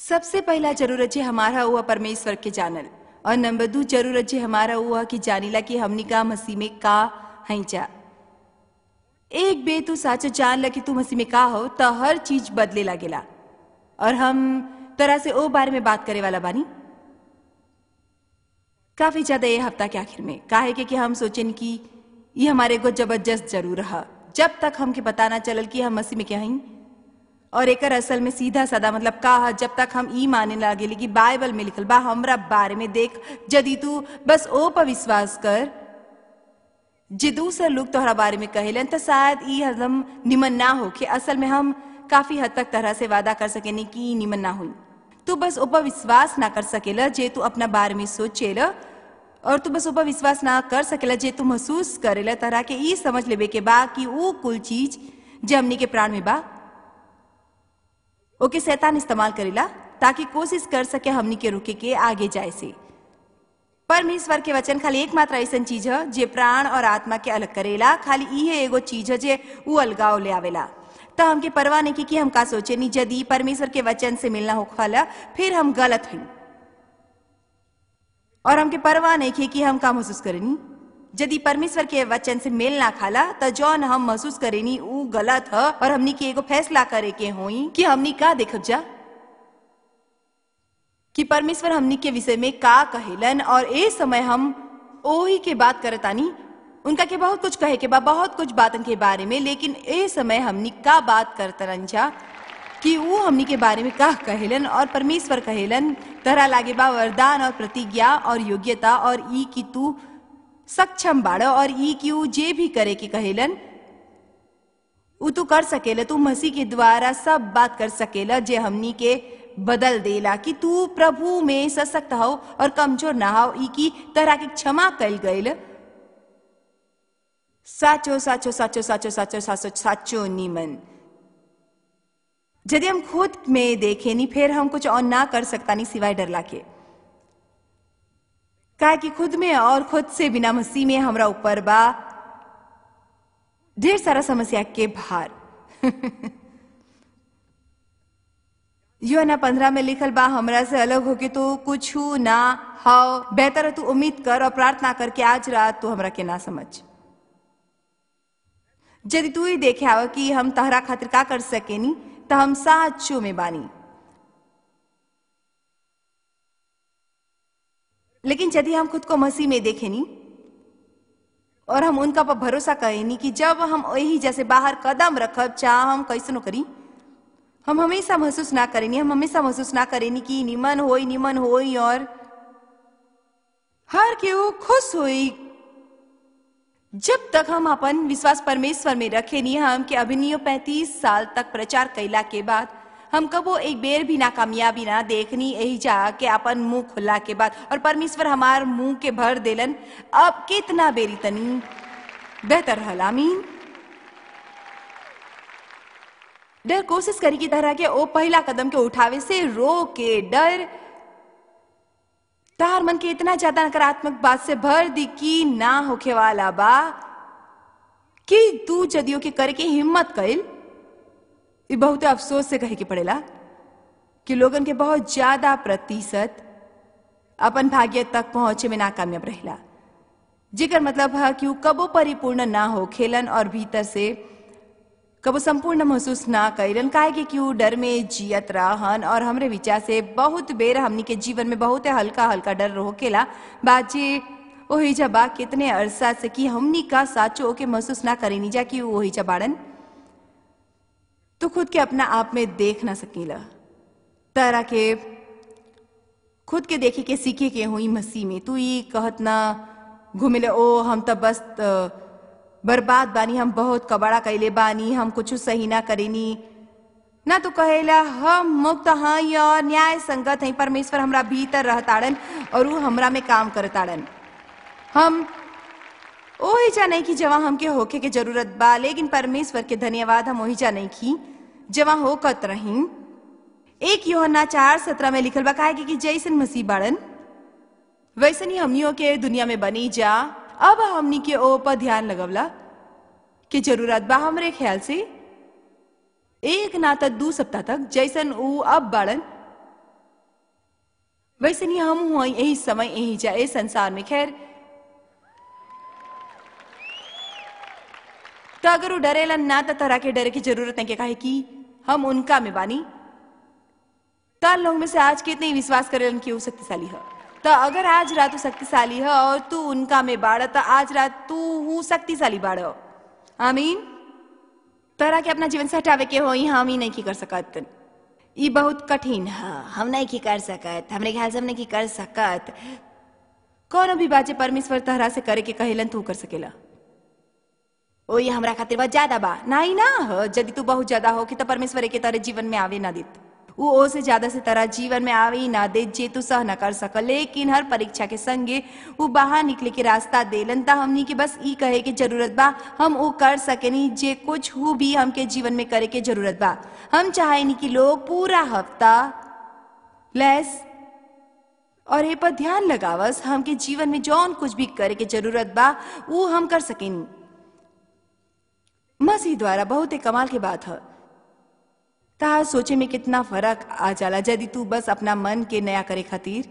सबसे पहला जरूरत जे हमारा हुआ परमेश्वर के जानल और नंबर दू जरूरत जे हमारा हुआ कि जानिला कि हमनी का मसीह में का हई जा एक बे तू साचो जान ल कि तू मसीह में का हो तो हर चीज बदले लागेला और हम तरह से ओ बारे में बात करे वाला बानी काफी ज्यादा ये हफ्ता के आखिर में काहे के कि हम सोचेन कि ये हमारे को जबरदस्त जरूर रहा जब तक हमके पता ना चलल कि हम मसीह में क्या हई और एकर असल में सीधा साधा मतलब का है जब तक हम ई माने लागेली कि बाइबल में लिखल बा हमरा बारे में देख यदि तू बस ओ पर विश्वास कर जे दूसरे लोग तोहरा बारे में कहेलन तो शायद ई हजम निमन ना हो कि असल में हम काफी हद तक तरह से वादा कर सकेनी कि ई निमन ना हुई तू बस ऊपर विश्वास ना कर सकेला जे तू अपना बारे में सोचेला और तू बस ऊपर विश्वास ना कर सकेला जे तू महसूस करेला तरह के ई समझ लेबे के बा कि वो कुल चीज जे हमनी के प्राण में बा ओके शैतान इस्तेमाल करेला ताकि कोशिश कर सके हमनी के रुके के आगे जाए से परमेश्वर के वचन खाली एकमात्र ऐसन चीज है जे प्राण और आत्मा के अलग करेला खाली इहे एगो चीज है जे उ अलगाव ले आवेला तो हमके परवाह नहीं की कि हम का सोचे नहीं यदि परमेश्वर के वचन से मिलना हो खाला फिर हम गलत हैं और हमके परवाह नहीं की कि हम का महसूस करेनी यदि परमेश्वर के वचन से मेल ना खाला तो जौन हम महसूस करेनी उ गलत है और हमनी के एगो फैसला करे के होई कि हमनी का देखब जा कि परमेश्वर हमनी के विषय में का कहेलन और ए समय हम ओही के बात करतानी उनका के बहुत कुछ कहे के बा बहुत कुछ बातन के बारे में लेकिन ए समय हमनी का बात करतरन जा कि वो हमनी के बारे में का कहेलन और परमेश्वर कहेलन तरह लागे बा वरदान और प्रतिज्ञा और योग्यता और ई की तू सक्षम बाड़ और ई की ऊ जे भी करे के कहेलन उ तू कर सकेला तू मसीह के द्वारा सब बात कर सकेला जे हमनी के बदल देला कि तू प्रभु में सशक्त हो और कमजोर ना हो ई की तरह के क्षमा कल गईल साचो साचो साचो साचो साचो साचो साचो नीमन यदि हम खुद में देखे नहीं फिर हम कुछ और ना कर सकता नहीं सिवाय डर लाके काहे कि खुद में और खुद से बिना मसीह में हमरा ऊपर बा ढेर सारा समस्या के भार यूना पंद्रह में लिखल बा हमरा से अलग होके तो कुछ ना हाओ बेहतर है तू उम्मीद कर और प्रार्थना करके आज रात तू हमरा के ना समझ यदि तू ही देखे आवा कि हम तहरा खातिर का कर सकेनी तो हम साचो में बानी लेकिन यदि हम खुद को मसीह में देखे नी और हम उनका पर भरोसा करेनी कि जब हम वही जैसे बाहर कदम रखब चाह हम कैसनो करी हम हमेशा महसूस ना करेनी हम हमेशा महसूस ना करेनी कि निमन होई निमन होई और हर केहू खुश होई जब तक हम अपन विश्वास परमेश्वर में रखे नहीं हम के अभिनय पैंतीस साल तक प्रचार कैला के बाद हम कबो एक बेर भी नाकामयाबी ना देखनी यही जा के अपन मुंह खुला के बाद और परमेश्वर हमार मुंह के भर देलन अब कितना बेरी तनी बेहतर रहल आमीन डर कोशिश करी की तरह के ओ पहला कदम के उठावे से रो के डर तार मन के इतना ज्यादा नकारात्मक बात से भर दी कि ना होखे वाला बा कि तू जदियो के करे के हिम्मत कैल ये बहुत अफसोस से कहे के पड़ेला कि लोगन के बहुत ज्यादा प्रतिशत अपन भाग्य तक पहुंचे में नाकामयाब रहेला जेकर मतलब है कि वो कबो परिपूर्ण ना हो खेलन और भीतर से कबो संपूर्ण महसूस ना कैलन काहे कि क्यों डर में जियत रहन और हमरे विचार से बहुत बेर हमनी के जीवन में बहुत हल्का हल्का डर होकेला बाजी ओही जबा कितने अरसा से कि हमनी का साचो के महसूस ना करेनी जा कि वही जबाड़न तो खुद के अपना आप में देख ना सकीला तरह के खुद के देखे के सीखे के हुई मसीह में तू ये कहत ना घूमिले ओ हम तो बस बर्बाद बानी हम बहुत कबाड़ा कैले बानी हम कुछ सही ना करेनी ना तो कहेला हम मुक्त हई और न्याय संगत हई परमेश्वर हमरा भीतर रहताड़न और वो हमरा में काम करताड़न हम ओही जा नहीं की जवा हमके होके के जरूरत बा लेकिन परमेश्वर के धन्यवाद हम ओही जा नहीं की जवा होकत रही एक योहना चार सत्रह में लिखल बा काहे कि जैसन मसीह बाड़न वैसन ही हमनियों के दुनिया में बनी जा अब हमनी के ओ पर ध्यान लगवला कि जरूरत बा हमरे ख्याल से एक ना तो दू सप्ताह तक जैसन ऊ अब बाड़न वैसे नहीं हम हुआ यही समय यही जाए संसार में खैर तो अगर वो डरेला ना तो तरह के डरे की जरूरत नहीं के काहे कि हम उनका में बानी तो लोग में से आज कितने विश्वास करेलन कि वो शक्तिशाली है तो अगर आज रात तू शक्तिशाली है और तू उनका में बाड़ तो आज रात तू हूँ शक्तिशाली बाड़ आमीन तरह के अपना जीवन से हटावे के हो हम ही नहीं की कर सकत ई बहुत कठिन है हम नहीं की कर सकत हमरे ख्याल से हम नहीं की कर सकत कौन भी बाजे परमेश्वर तहरा से करे के कहेलन तू कर सकेला ओ ये हमरा खातिर बहुत ज्यादा बा नहीं ना हो यदि तू बहुत ज्यादा हो कि तो परमेश्वर के तरह जीवन में आवे ना देत वो ओ से ज्यादा से तरह जीवन में आवे ही ना दे जे तू सह न कर सक लेकिन हर परीक्षा के संगे वो बाहर निकले के रास्ता देलन ता हमनी के बस ई कहे के जरूरत बा हम वो कर सकेनी जे कुछ हु भी हमके जीवन में करे के जरूरत बा हम चाहेनी कि लोग पूरा हफ्ता लेस और ए पर ध्यान लगावस हमके जीवन में जौन कुछ भी करे के जरूरत बा वो हम कर सकेनी मसीह द्वारा बहुत ही कमाल की बात है ता सोचे में कितना फर्क आ जाला यदि तू बस अपना मन के नया करे खातिर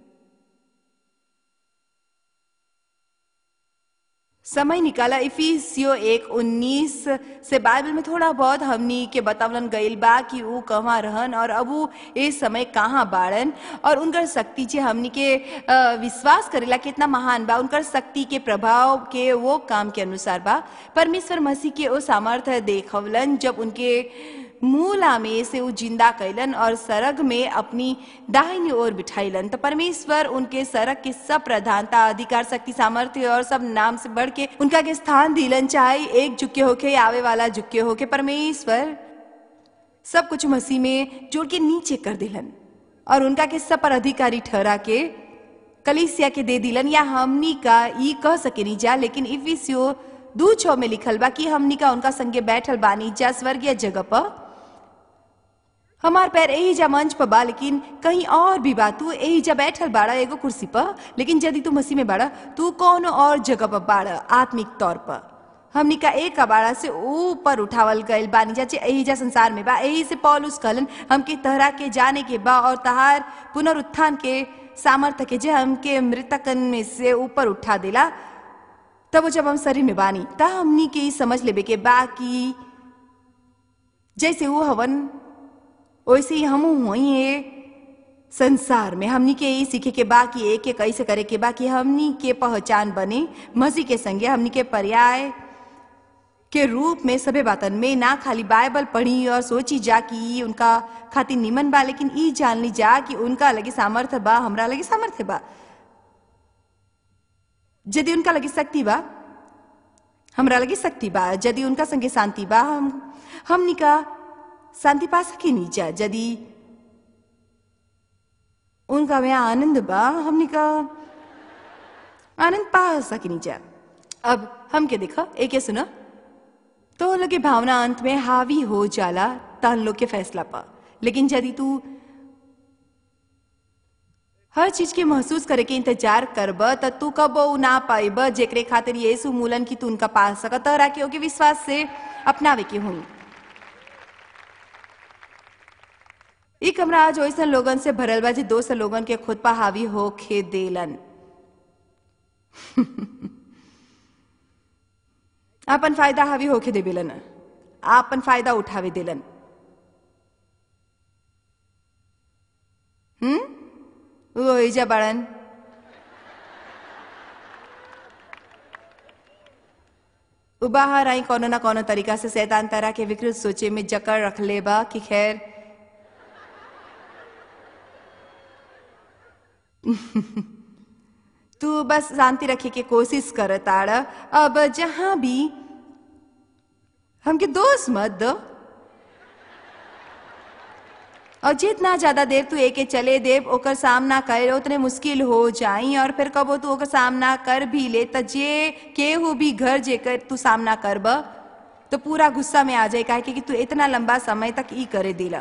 समय निकाला इफिसियो एक उन्नीस से बाइबल में थोड़ा बहुत हमनी के बतावलन गईल बा कि ऊ कहाँ रहन और अब ऊ ए समय कहाँ बाड़न और उनकर शक्ति जे हमनी के अ, विश्वास करेला कितना महान बा उनकर शक्ति के प्रभाव के वो काम के अनुसार बा परमेश्वर मसीह के वो सामर्थ्य देखवलन जब उनके मूला में से वो जिंदा कैलन और सरग में अपनी दाहिनी ओर बिठाइलन तो परमेश्वर उनके सरग के सब प्रधानता अधिकार शक्ति सामर्थ्य और सब नाम से बढ़ के उनका के स्थान दिलन चाहे एक झुके होके या आवे वाला झुके होके परमेश्वर सब कुछ मसीह में जोड़ के नीचे कर दिलन और उनका के सब पर अधिकारी ठहरा के कलिसिया के दे दिलन या हमनी का ई कह सकेनी जा लेकिन इफिसियो दू छो में लिखल बा कि हमनी का उनका संगे बैठल बानी जा स्वर्गीय जगह पर हमार पैर यही जा मंच पर बा लेकिन कहीं और भी बा तू यही जा बैठल बाड़ा एगो कुर्सी पर लेकिन यदि तू मसीह में बाड़ा तू कौन और जगह पर बाड़ा आत्मिक तौर पर हमनी का एक बाड़ा से ऊपर उठावल गइल बानी जा यही जा संसार में बा यही से पौलुस कहलन हमके तहरा के जाने के बा और तहार पुनरुत्थान के सामर्थ्य के जे हमके मृतकन में से ऊपर उठा देला तब वो जब हम शरीर में बानी ता हमनी के ई समझ लेबे के बा कि जैसे वो हवन वैसे ही हम हुई ये संसार में हमनी के यही सीखे के बा कि एक के कैसे करे के बा कि हमनी के पहचान बने मसीह के संगे हमनी के पर्याय के रूप में सभे बातन में ना खाली बाइबल पढ़ी और सोची जा कि ई उनका खातिर निमन बा लेकिन ई जान ली जा कि उनका लगे सामर्थ्य बा हमरा लगे सामर्थ्य बा यदि उनका लगे शक्ति बा हमरा लगे शक्ति बा यदि उनका संगे शांति बा हम हमनी का शांति पा सके नहीं जा यदि उनका में आनंद बा हमनी का आनंद पा सके नहीं जा अब हम के देखा एक सुना तो लोग के भावना अंत में हावी हो जाला तहन लोग के फैसला पा लेकिन यदि तू हर चीज के महसूस करे के इंतजार करब त तू कब ना पाइब जेकरे खातिर यीशु मूलन की तू उनका पा सकत राखी ओके विश्वास से अपनावे के हुई ई कमरा आज वैसन लोगन से भरल बा जे दोस्त लोगन के खुद पा हावी होके देलन आपन फायदा हावी होके देवेलन आपन फायदा उठावे देलन हम्म वो एजा बड़न उ बाहर आई कोनो ना कोनो तरीका से शैतान तरह के विकृत सोचे में जकड़ रख ले बा कि खैर तू बस शांति रखे के कोशिश कर ताड़ अब जहां भी हमके दोस्त मत दो और जितना ज्यादा देर तू एके चले देव ओकर सामना करे उतने मुश्किल हो जाई और फिर कबो तू ओकर सामना कर भी ले त जे केहू भी घर जेकर तू सामना करब तो पूरा गुस्सा में आ जाए काहे कि तू इतना लंबा समय तक ई करे दिला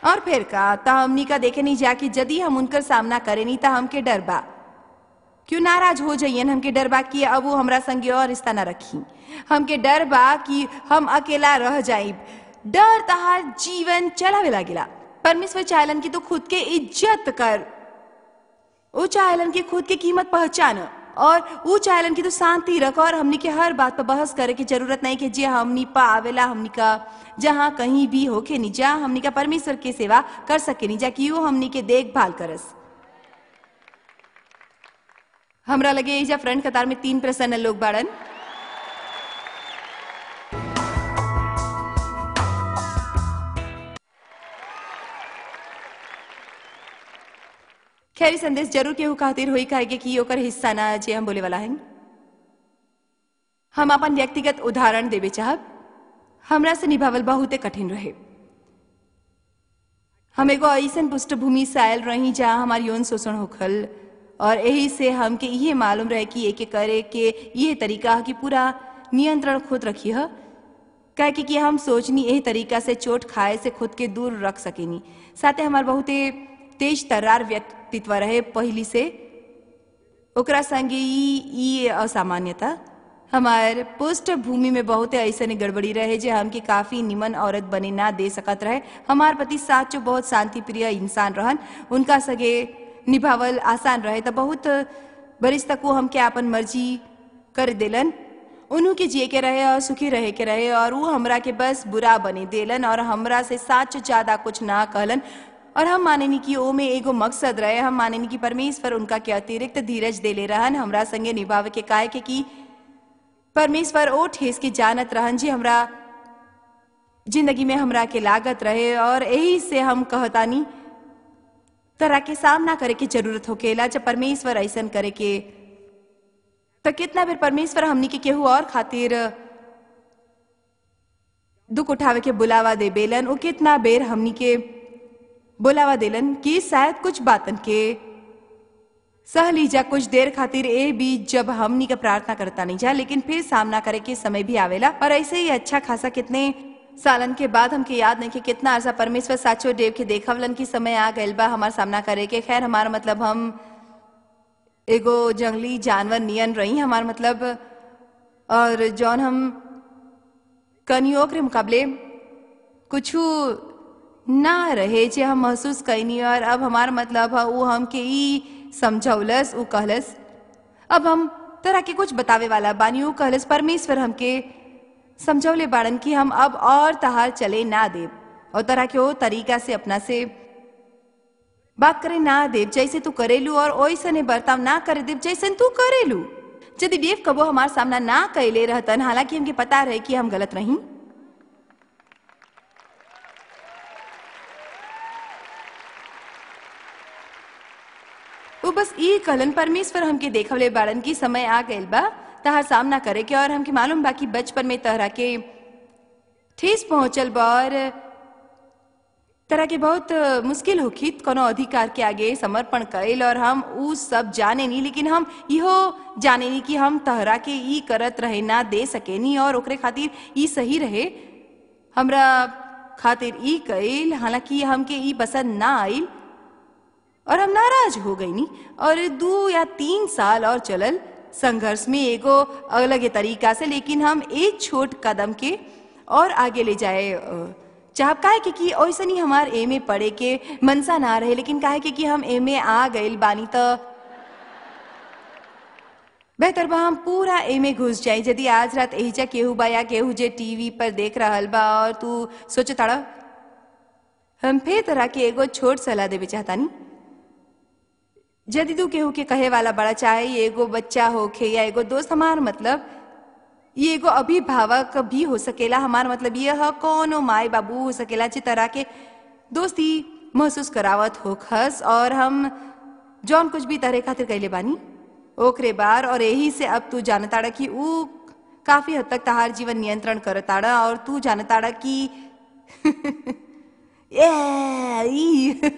और फिर का ता हमनी का देखे नहीं जा कि यदि हम उनकर सामना करे नहीं ता हमके डर बा क्यों नाराज हो जाइयन हमके डर बा कि अब वो हमरा संगे और रिश्ता ना रखी हमके डर बा कि हम अकेला रह जाइब डर तहार जीवन चलावे लागेला परमेश्वर चाहलन की तो खुद के इज्जत कर वो चाहलन की खुद के कीमत पहचान और वो चाहलन की तो शांति रख और हमनी के हर बात पर बहस करे की जरूरत नहीं कि जे हमनी पा आवेला हमनी का जहाँ कहीं भी होके नहीं जा हमनी का परमेश्वर के सेवा कर सके नहीं जा कि वो हमनी के देखभाल करस हमरा लगे एजा फ्रंट कतार में तीन प्रसन्न लोग बाड़न खैरी संदेश जरूर केहू खातिर होई काहे कि ओकर हिस्सा ना जे हम बोले वाला हैं हम अपन व्यक्तिगत उदाहरण देवे चाहब हमरा से निभावल बहुते कठिन रहे हम एगो ऐसन पृष्ठभूमि से आयल रही जहाँ हमार यौन शोषण होखल और यही से हमके ये मालूम रहे कि एके करे के ये तरीका है कि पूरा नियंत्रण खुद रखी है कहे कि, कि हम सोचनी यही तरीका से चोट खाए से खुद के दूर रख सकेनी साथे हमार बहुते तेज तर्रार व्यक्तित्व रहे पहली से ओकरा संगे ई ई असामान्यता हमार पृष्ठभूमि में बहुत ऐसे गड़बड़ी रहे जे हमके काफी निमन औरत बने ना दे सकत रहे हमार पति साचो बहुत शांति प्रिय इंसान रहन उनका सगे निभावल आसान रहे तो बहुत बरिस तक वो हमके आपन मर्जी कर देलन उन्हों के जिए के रहे और सुखी रहे के रहे और वो हमरा के बस बुरा बने देलन और हमरा से साच ज्यादा कुछ ना कहलन और हम मानेनी कि ओ में एगो मकसद रहे हम मानेनी कि परमेश्वर उनका के अतिरिक्त धीरज देले रहन हमरा संगे निभावे के काहे के कि परमेश्वर ओ ठेस के जानत रहन जी हमरा जिंदगी में हमरा के लागत रहे और यही से हम कहतानी तरह के सामना करे के जरूरत होकेला जब परमेश्वर ऐसन करे के तो कितना बेर परमेश्वर हमनी के केहू और खातिर दुख उठावे के बुलावा दे बेलन वो कितना बेर हमनी के बुलावा देलन कि शायद कुछ बातन के सह लीजा कुछ देर खातिर ए भी जब हमनी का प्रार्थना करता नहीं जा लेकिन फिर सामना करे के समय भी आवेला और ऐसे ही अच्छा खासा कितने सालन के बाद हमके याद नहीं कि कितना अर्सा परमेश्वर साचो देव के देखवलन की समय आ गइल बा हमार सामना करे के खैर हमार मतलब हम एगो जंगली जानवर नियन रही हमार मतलब और जौन हम कनियों के मुकाबले कुछ ना रहे जे हम महसूस कैनी और अब हमार मतलब है वो हमके ई समझौलस उ कहलस अब हम तरह के कुछ बतावे वाला बानी उ कहलस परमेश्वर हमके समझौले बाड़न कि हम अब और तहार चले ना देव और तरह के वो तरीका से अपना से बात करे ना देव जैसे तू करेलू और ओइसने बर्ताव ना करे देव जैसे तू करेलू यदि देव कबो हमार सामना ना कैले रहतन हालांकि हमके पता रहे कि हम गलत रही वो बस ई कहलन परमेश्वर हमके देखवले बाड़न की समय आ गइल बा तहार सामना करे के और हमके मालूम बा कि बचपन में तहरा के ठेस पहुंचल बा और तरह के बहुत मुश्किल होखी कोनो अधिकार के आगे समर्पण कैल और हम उ सब जाने नहीं लेकिन हम इहो जाने नहीं कि हम तहरा के ई करत रहे ना दे सकेनी और ओकरे खातिर ई सही रहे हमरा खातिर ई कैल हालांकि हमके ई पसंद ना आइल और हम नाराज हो गई नी और दो या तीन साल और चलल संघर्ष में एगो अलग तरीका से लेकिन हम एक छोट कदम के और आगे ले जाए चाह काहे के कि ऐसा नहीं हमार एमे पढ़े के मनसा ना रहे लेकिन काहे के कि हम एमे आ गइल बानी तो बेहतर बा हम पूरा एमे घुस जाए यदि आज रात एहिजा केहू बा या केहू जे टीवी पर देख रहल बा और तू सोचे ताड़ा हम फिर तरह के एगो छोट सलाह देवे चाहतानी यदि तू केहू के कहे वाला बड़ा चाहे ये एगो बच्चा होखे या एगो दोस्त हमार मतलब ये एगो अभिभावक भी हो सकेला हमार मतलब ये है कोनो माई बाबू हो सकेला जिस तरह के दोस्ती महसूस करावत हो खस और हम जौन कुछ भी तरह खातिर कैले बानी ओकरे बार और यही से अब तू जानताड़ा कि ऊ काफी हद तक तहार जीवन नियंत्रण करताड़ा और तू जानताड़ा कि ए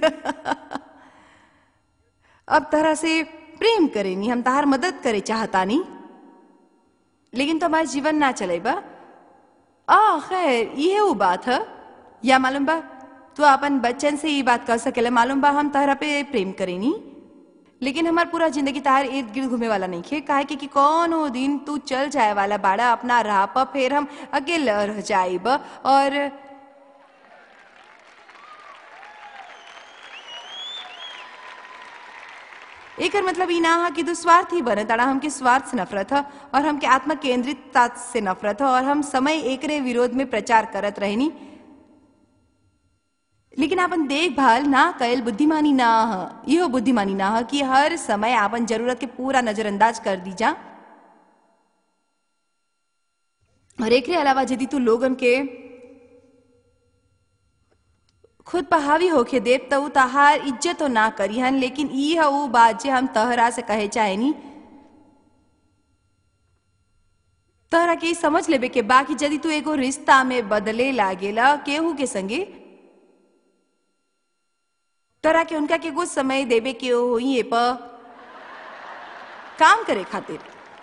अब तरह से प्रेम करेनी हम तहार मदद करे चाहतानी लेकिन तो हमारे जीवन ना चले बा आ खैर ये वो बात है या मालूम बा तो अपन बच्चन से ये बात कह सकेला मालूम बा हम तहरा पे प्रेम करेनी लेकिन हमार पूरा जिंदगी तहार इर्द गिर्द घूमे वाला नहीं खे काहे कि, कि कौनो दिन तू चल जाए वाला बाड़ा अपना राह पर फिर हम अकेले रह जाइब और एकर मतलब ई ना हा कि तू स्वार्थी बने ताड़ा हमके स्वार्थ से नफरत ह और हमके आत्म केंद्रितता से नफरत ह और हम समय एकरे विरोध में प्रचार करत रहनी लेकिन आपन देखभाल ना कैल बुद्धिमानी ना ह इहो बुद्धिमानी ना ह कि हर समय आपन जरूरत के पूरा नजरअंदाज कर दी जा और एकरे अलावा यदि तू लोगन के खुद पर हावी होके देव तो उ तहार इज्जत ना करिहन लेकिन ई है उ बात जे हम तहरा से कहे चाहेनी तहरा के ई समझ लेबे के बाकी यदि तू एगो रिश्ता में बदले लागेला केहू के संगे तोरा के उनका के कुछ समय देवे के होई ए पर काम करे खातिर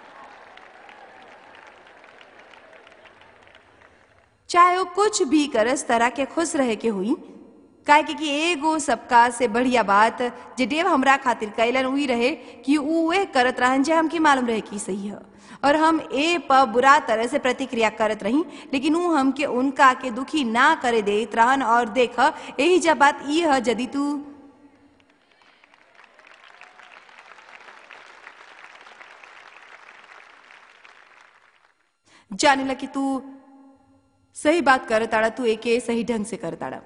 चाहे वो कुछ भी करस तरह के खुश रहे के हुई काहे कि, कि एगो सबका से बढ़िया बात जे देव हमरा खातिर कैलन उही रहे कि उ ए करत रहन जे हमके मालूम रहे कि सही है और हम ए पर बुरा तरह से प्रतिक्रिया करत रही लेकिन उ हमके उनका के दुखी ना करे देत रहन और देख यही जब बात ई है यदि तू जाने कि तू सही बात कर ताड़ा तू एके सही ढंग से कर ताड़ा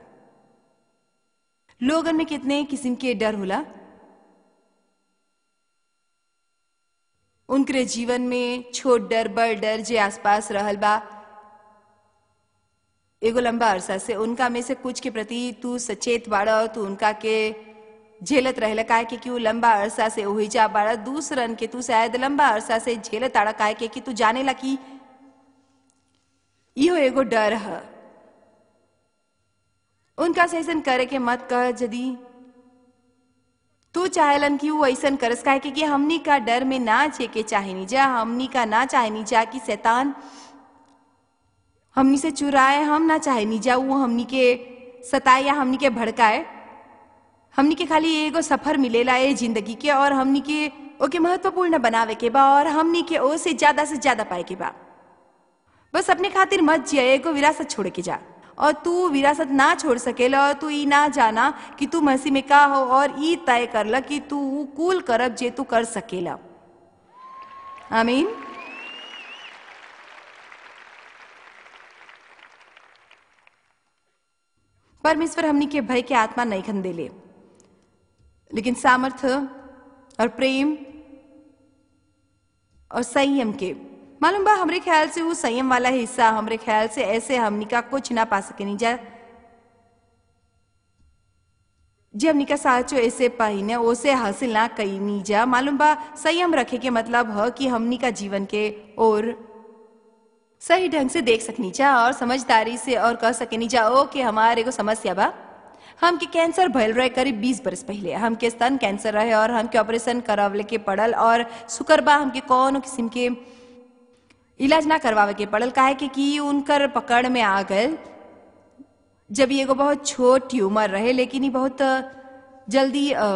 लोगन में कितने किस्म के डर होला उनके जीवन में छोट डर बड़ डर जे आसपास रहल बा एगो लंबा अरसा से उनका में से कुछ के प्रति तू सचेत बाड़ा तू उनका के झेलत रहेला काहे के कि उ लंबा अरसा से ओही जा बाड़ा दूसरन के तू शायद लंबा अरसा से झेलत आड़ा काहे के कि तू जानेला कि इहो एगो डर है उनका से ऐसन करे के मत कह यदि तू चाहेलन कि वो ऐसन करस काहे कि, कि हमनी का डर में ना छे के चाहेनी जा हमनी का ना चाहेनी जा कि शैतान हमनी से चुराए हम ना चाहेनी जा वो हमनी के सताए या हमनी के भड़काए हमनी के खाली एगो सफर मिलेला ए जिंदगी के और हमनी के ओके महत्वपूर्ण बनावे के बा और हमनी के ओ से ज्यादा से ज्यादा पाए के बा बस अपने खातिर मत जिया एगो विरासत छोड़ के जा और तू विरासत ना छोड़ सकेला और तू ई ना जाना कि तू मसीह में का हो और ई तय करला कि तू ऊ कूल करब जे तू कर सकेला आमीन परमेश्वर हमनी के भय के आत्मा नहीं खन देले लेकिन सामर्थ्य और प्रेम और संयम के मालूम बा हमरे ख्याल से वो संयम वाला हिस्सा हमरे ख्याल से ऐसे हमनी का कुछ ना पा सके नहीं जा जे हमनी का साचो ऐसे पाइने ओसे हासिल ना कई नहीं जा मालूम बा संयम रखे के मतलब है कि हमनी का जीवन के और सही ढंग से देख सकनी जा और समझदारी से और कह सकेनी जा ओ कि हमारे एगो समस्या बा हमके कैंसर भइल रहे करीब 20 बरस पहले हमके स्तन कैंसर रहे और हमके ऑपरेशन करावले के पड़ल और शुक्र बा हमके कौन किस्म के इलाज ना करवावे के पड़ल काहे कि, कि उनकर पकड़ में आ गए जब ये एगो बहुत छोट ट्यूमर रहे लेकिन ये बहुत जल्दी अ,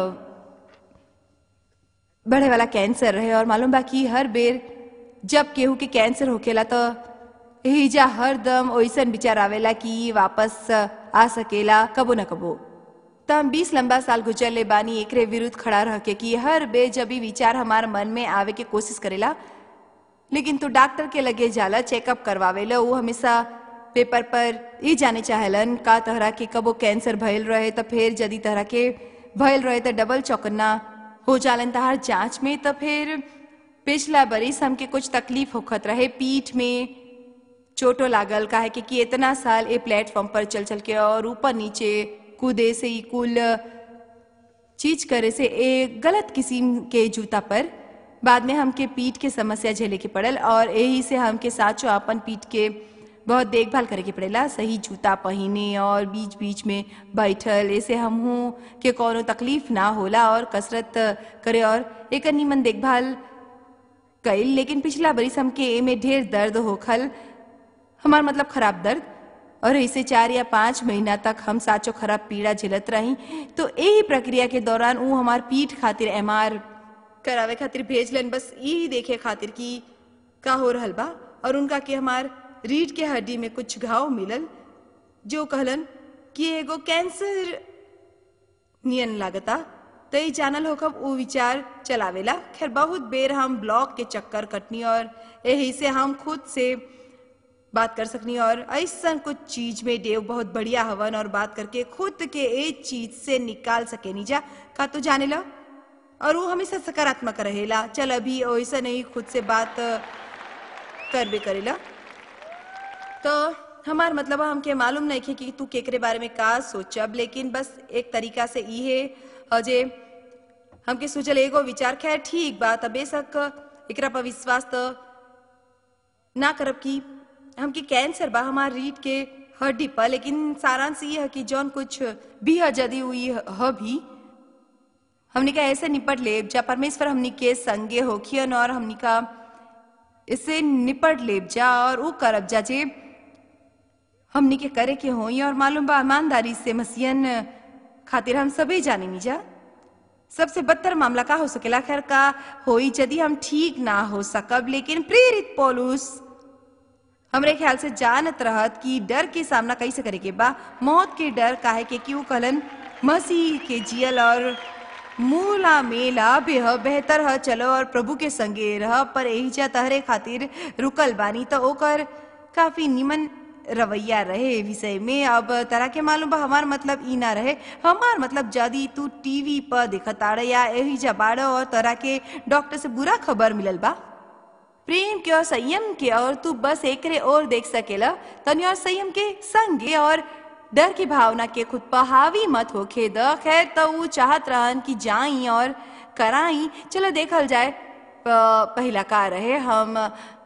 बढ़े वाला कैंसर रहे और मालूम बा कि हर बेर जब केहू के कैंसर होकेला तो एहिजा हरदम ओइसन विचार आवेला कि वापस आ सकेला कबो न कबो त हम बीस लंबा साल गुजरले बानी एकरे विरुद्ध खड़ा रह के कि हर बे जब भी विचार हमार मन में आवे के कोशिश करेला लेकिन तू डॉक्टर के लगे जाला चेकअप करवावेला वो हमेशा पेपर पर ये जाने चाहेलन का तहरा के कबो कैंसर भइल रहे तो फिर यदि तहरा के भइल रहे तो डबल चौकन्ना हो जालन तहार जांच में तो फिर पिछला बरिस हमके कुछ तकलीफ होखत रहे पीठ में चोटो लागल काहे कि, कि इतना साल ए प्लेटफॉर्म पर चल चल के और ऊपर नीचे कूदे से ही कुल चीज करे से एक गलत किस्म के जूता पर बाद में हमके पीठ के समस्या झेले के पड़ल और यही से हमके साचो अपन पीठ के बहुत देखभाल करे के पड़ेला सही जूता पहने और बीच बीच में बैठल ऐसे हमहू के कोनो तकलीफ ना होला और कसरत करे और एक नीमन देखभाल कइल लेकिन पिछला बरिस हमके एमे ढेर दर्द होखल हमार मतलब खराब दर्द और ऐसे चार या पाँच महीना तक हम साचो खराब पीड़ा झेलत रही तो यही प्रक्रिया के दौरान ऊ हमार पीठ खातिर एमआर करावे खातिर भेजलन बस यही देखे खातिर कि का हो रहल बा और उनका के हमार रीढ़ के हड्डी में कुछ घाव मिलल जो कहलन कि एगो कैंसर नियन लागता तो ई जानल होखब ऊ विचार चलावेला खैर बहुत बेर हम ब्लॉक के चक्कर कटनी और यही से हम खुद से बात कर सकनी और ऐसा कुछ चीज में देव बहुत बढ़िया हवन और बात करके खुद के एक चीज से निकाल सके नीजा का तू जाने ला और वो हमेशा सकारात्मक रहेला चल अभी वैसा नहीं खुद से बात कर भी करेला तो हमार मतलब है हमके मालूम नहीं खे कि तू केकरे बारे में का सोचब लेकिन बस एक तरीका से इहे अजे हमके सोचल एगो विचार खैर ठीक बात है बेशक एकरा पर विश्वास तो ना करब कि हमके कैंसर बा हमार रीढ़ के हड्डी पर लेकिन सारांश ये है कि जौन कुछ भी है यदि हुई ह भी हमनी का ऐसे निपट ले जा परमेश्वर हमनी के संगे होखियन और हमनी का इससे निपट लेब जा और वो करब जा जे हमनी के करे के होई और मालूम बा ईमानदारी से मसीहन खातिर हम सभी जाने नी जा सबसे बदतर मामला का हो सकेला खैर का होई यदि हम ठीक ना हो सकब लेकिन प्रेरित पौलुस हमरे ख्याल से जानत रहत कि डर के सामना कैसे करे के बा मौत के डर काहे के क्यों कहलन मसीह के जियल और मूला मेला बेह बेहतर ह चलो और प्रभु के संगे रह पर यही जा तहरे खातिर रुकल बानी तो ओकर काफी निमन रवैया रहे विषय में अब तरह के मालूम बा हमार मतलब ई ना रहे हमार मतलब यदि तू टीवी पर देखत आड़ या यही जा बाड़ और तरह के डॉक्टर से बुरा खबर मिलल बा प्रेम के और संयम के और तू बस एकरे और देख सकेला तनी और संयम के संगे और डर की भावना के खुद पर हावी मत होखे द खैर तो वो चाहत रहन कि जाई और कराई चलो देखल जाए प- पहिला का रहे हम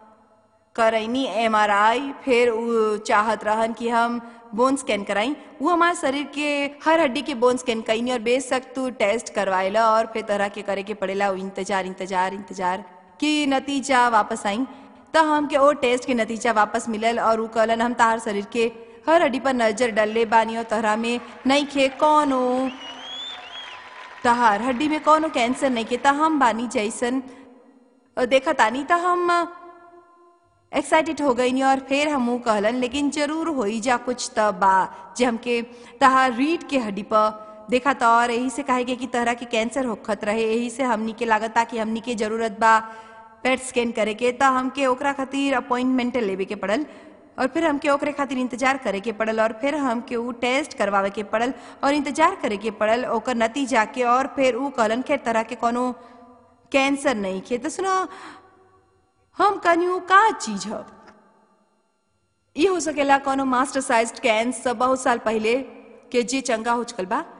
करैनी एम आर आई फिर उ चाहत रहन कि हम बोन स्कैन कराई वो हमारे शरीर के हर हड्डी के बोन स्कैन कईनी और बेशक तू टेस्ट करवाएला और फिर तरह के करे के पड़ेला उ इंतजार इंतजार इंतजार कि नतीजा वापस आई तो हमके ओ टेस्ट के नतीजा वापस मिलल और उ कहलन हम तार शरीर के हर हड्डी पर नजर डलले बानी और तहरा में नहीं खे कौनो तहार हड्डी में कौनो कैंसर नहीं के ता हम बानी जैसन और देखा तानी ता हम एक्साइटेड हो गई और फिर हमू कहलन लेकिन जरूर होई जा कुछ त बा जे हमके तहार रीढ़ के हड्डी पर देखा तो और यही से कहे के कि तरह के कैंसर होखत रहे यही से हमनी के लागता कि हमनी के जरूरत बा पेट स्कैन करे के त हमके ओकरा खातिर अपॉइंटमेंट लेवे के पड़ल और फिर हमके ओकरे खातिर इंतजार करे के पड़ल और फिर हमके ऊ टेस्ट करवावे के पड़ल और इंतजार करे के पड़ल ओकर नतीजा के और फिर ऊ कहलन खेर तरह के कोनो कैंसर नहीं खे तो सुनो हम कनियो का चीज ह ये हो सकेला कोनो मास्टर साइज कैंसर बहुत साल पहले के जे चंगा हो चुकल बा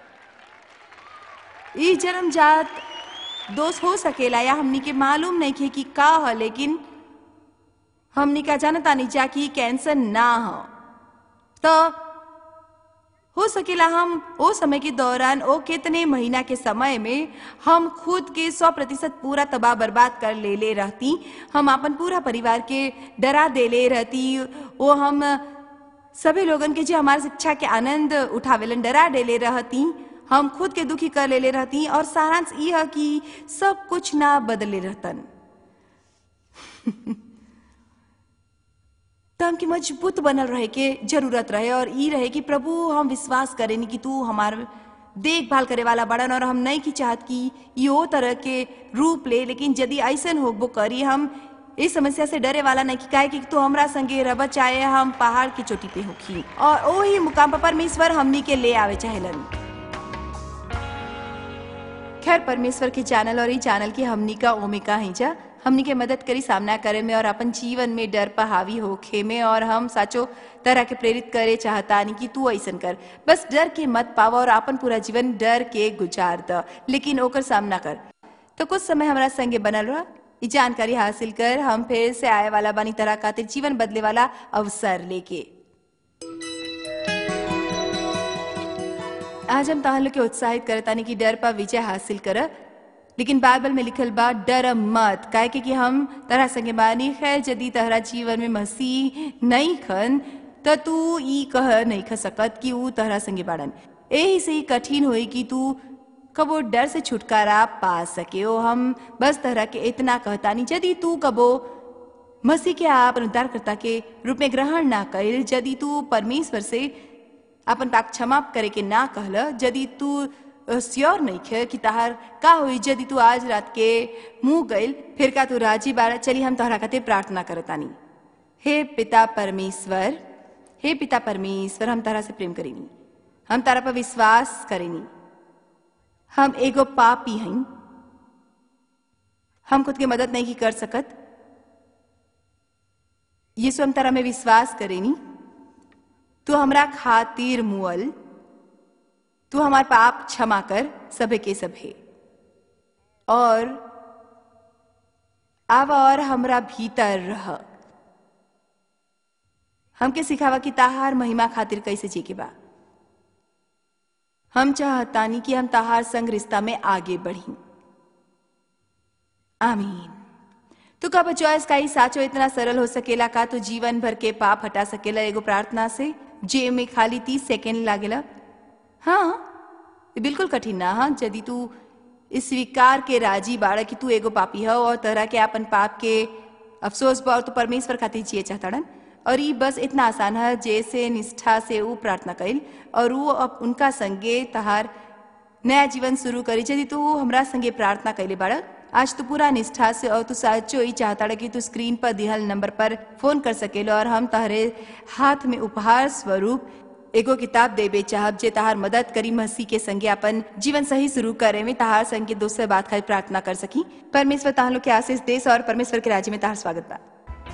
ई जन्मजात दोष हो सकेला या हमनी के मालूम नहीं खे कि का ह लेकिन हमनी का जानता नहीं जा कि कैंसर ना हो तो हो सकेला हम ओ समय के दौरान ओ कितने महीना के समय में हम खुद के सौ प्रतिशत पूरा तबाह बर्बाद कर ले ले रहती हम अपन पूरा परिवार के डरा दे ले रहती वो हम सभी लोगन के जो हमारे शिक्षा के आनंद उठावेलन डरा दे ले रहती हम खुद के दुखी कर ले ले रहती और सारांश ई है कि सब कुछ ना बदले रहतन तो हमके मजबूत बनल रहे के जरूरत रहे और ई रहे कि प्रभु हम विश्वास करेनी कि तू हमार देखभाल करे वाला बड़न और हम नहीं की चाहत कि यो तरह के रूप ले लेकिन यदि ऐसन होगबो करी हम इस समस्या से डरे वाला नहीं कि काहे कि तू हमरा संगे रह चाहे हम पहाड़ की चोटी पे होखी और ओही मुकाम पर परमेश्वर हमनी के ले आवे चाहेलन खैर परमेश्वर के चैनल और ई चैनल की हमनी का ओमिका है जा हमनी के मदद करी सामना करे में और अपन जीवन में डर पर हावी होखे में और हम साचो तरह के प्रेरित करे चाहतानी कि तू ऐसन कर बस डर के मत पावा और अपन पूरा जीवन डर के गुजार द लेकिन ओकर सामना कर तो कुछ समय हमारा संगे बनल रहा ई जानकारी हासिल कर हम फिर से आए वाला बानी तरह खातिर जीवन बदले वाला अवसर लेके आज हम तहां लोग के उत्साहित करतानी कि डर पर विजय हासिल कर लेकिन बाइबल में लिखल बा डर मत काहे के कि हम तरह संगे बानी खैर यदि तहरा जीवन में मसीह नहीं खन त तू ई कह नहीं ख सकत कि ऊ तहरा संगे बाड़न एही से ही कठिन होई कि तू कबो डर से छुटकारा पा सके ओ हम बस तरह के इतना कहतानी यदि तू कबो मसीह के आप उद्धारकर्ता के रूप में ग्रहण ना कइल यदि तू परमेश्वर से अपन पाप क्षमा करे के ना कहल यदि तू श्योर नहीं खे कि तहार का हुई यदि तू आज रात के मुंह गइल फिर का तू राजी बाड़ा चली हम तोहरा खातिर प्रार्थना करतानी हे पिता परमेश्वर हे पिता परमेश्वर हम तारा से प्रेम करेनी हम तारा पर विश्वास करेनी हम एगो पापी हई हम खुद के मदद नहीं कर सकत यीशु हम तारा में विश्वास करेनी तू हमरा खातिर मुअल तू हमार पाप क्षमा कर सभे के सभे और आव और हमरा भीतर रह हमके सिखावा कि ताहार महिमा खातिर कैसे जी के बा हम चाहतानी कि हम ताहार संग रिश्ता में आगे बढ़ी आमीन तू कब चॉइस का ही साचो इतना सरल हो सकेला का तू जीवन भर के पाप हटा सकेला एगो प्रार्थना से जे में खाली तीस सेकेंड लागेला हाँ ये बिल्कुल कठिन ना हाँ यदि तू इस स्वीकार के राजी बाड़ा कि तू एगो पापी हो और तरह के अपन पाप के अफसोस बा और तू परमेश्वर खातिर जिए चाहतड़न और ये बस इतना आसान है जैसे निष्ठा से वो प्रार्थना कइल और वो अब उनका संगे तहार नया जीवन शुरू करी यदि तू हमरा संगे प्रार्थना कैले बाड़ा आज तू पूरा निष्ठा से और तू सच्चो ही चाहता कि तू स्क्रीन पर दिहल नंबर पर फोन कर सकेलो और हम तहरे हाथ में उपहार स्वरूप एगो किताब देबे चाहब जे तहार मदद करी मसीह के संगे अपन जीवन सही शुरू करे में तहार संगे दोस्त बात खाली प्रार्थना कर सकी परमेश्वर तहार लोग के आशीष देश और परमेश्वर के राज्य में तहार स्वागत बा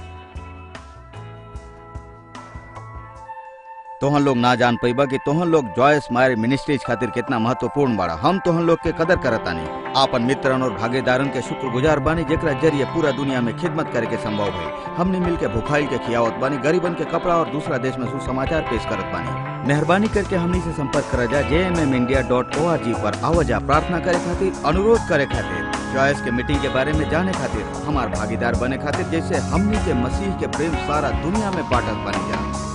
तोहन लोग ना जान पैबा कि तोहन लोग जॉयस मायर मिनिस्ट्रीज खातिर कितना महत्वपूर्ण बाड़ा हम तोहन लोग के कदर करतानी आपन मित्रन और भागीदारन के शुक्रगुजार बानी जेकरा जरिए पूरा दुनिया में खिदमत करे के संभव है हमने मिल के भुखाइल के खियावत बानी गरीबन के कपड़ा और दूसरा देश में सुसमाचार पेश करत बानी मेहरबानी करके हमनी से संपर्क करा जा J M M India dot O R G पर आवाजा प्रार्थना करे खातिर अनुरोध करे खातिर चॉइस के मीटिंग के बारे में जाने खातिर हमार भागीदार बने खातिर जैसे हमनी के मसीह के प्रेम सारा दुनिया में बांटत बनी जा